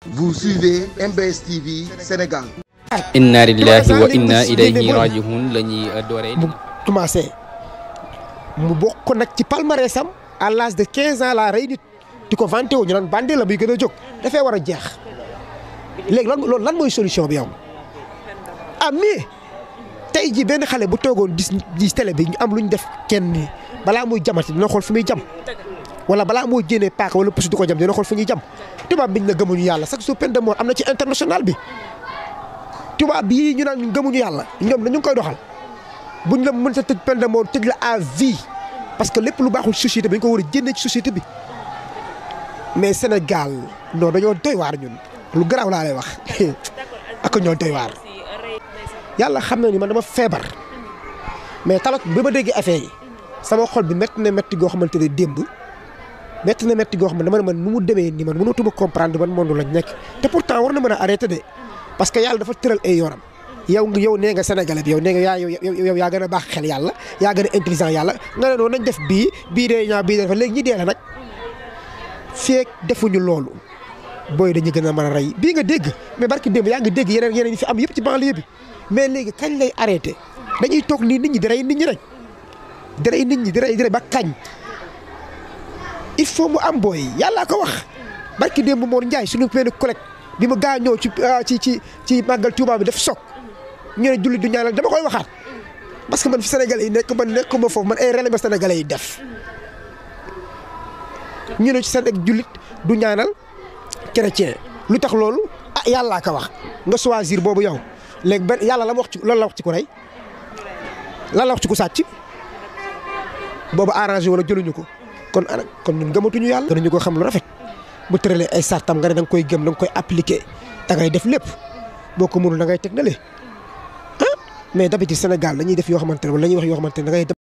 Vous suivez MBS TV Sénégal. inna lillahi wa inna ilayhi rajiun la ñuy dooree. mu commencé mu bokk nag ci palmarès am à l'âge de 15 ans la rey nit di ko vanté wu ñu naan bandi la muy gën a jóg dafay war a jeex léegi lan loolu lan mooy solution bi yow ah mais tey jii benn xale bu toogoon gis gis télé bi ñu am lu ñu def kenn ni balaa muy jamati dina xool fu muy jam wala balaa moo jénnee paaka wala pusu di ko jam dina xool fu ñuy jam tubaab biñ la gëmuñu yàlla chaque jour peine de mort am na ci international bi tubaab bii ñu naan gëmuñu yàlla ñoom dañu ngi koy doxal buñ la mën sa tëj peine de mort tëj la à vie parce que lépp lu baaxul société bi dañ ko war a jénne ci société bi mais Sénégal non dañoo doy waar ñun lu garaaw laa lay wax ak ñoo doy waar yàlla xam na ni man dama feebar mais talak bi ma déggee affaire yi sama xol bi métti na métti goo xamante ne démb métti na métti goo xam ne dama ne man nu mu demee ni man mënatuma comprendre ban monde lañ nekk te pourtant war na mën a arrêté de parce que yàlla dafa tëral ay yoonam yow nga yow nee nga sénégalais bi yow nee nga yaa yow yow yaa gën a baax xel yàlla yaa gën a intelligent yàlla nga ne noonu nañ def bii bii dee ñaa bii dee dafa léegi ñi dee la nag feek defuñu loolu booy dañu gën a mën a rey bii nga dégg mais barki démb yaa ngi dégg yeneen yeneen yi fi am yëpp ci banlieue bi mais léegi kañ lay arrêté dañuy toog nii nit ñi di rey nit ñi rek di rey nit ñi di rey di rey ba kañ il faut mu am booy yàllaa ko wax barki démb Mor Ndiaye suñu benn collègue bi mu gaañoo ci ci ci ci màggal Tuuba bi def soog ñu ne jullit du ñaanal dama koy waxaat parce que man fi Sénégalais yi nekk man nekkuma foofu man ay relais ba Sénégalais yi def ñu ne ci Sénégal jullit du ñaanal chrétien lu tax loolu ah yàllaa ko wax nga choisir boobu yow léegi benn yàlla la ma wax ci lan la wax ci ku rey lan la wax ci ku sàcc boobu arrangé wala jëluñu ko kon ana kon ñun gëmatuñu yàlla. danañu ko xam lu rafet bu tëralee ay sartam nga ne da nga koy gëm da nga koy appliquer da ngay def lépp boo ko mënul da ngay teg na le ah mais d'habitude Sénégal dañuy def yoo xamante ne wala dañuy wax yoo xamante ne da ngay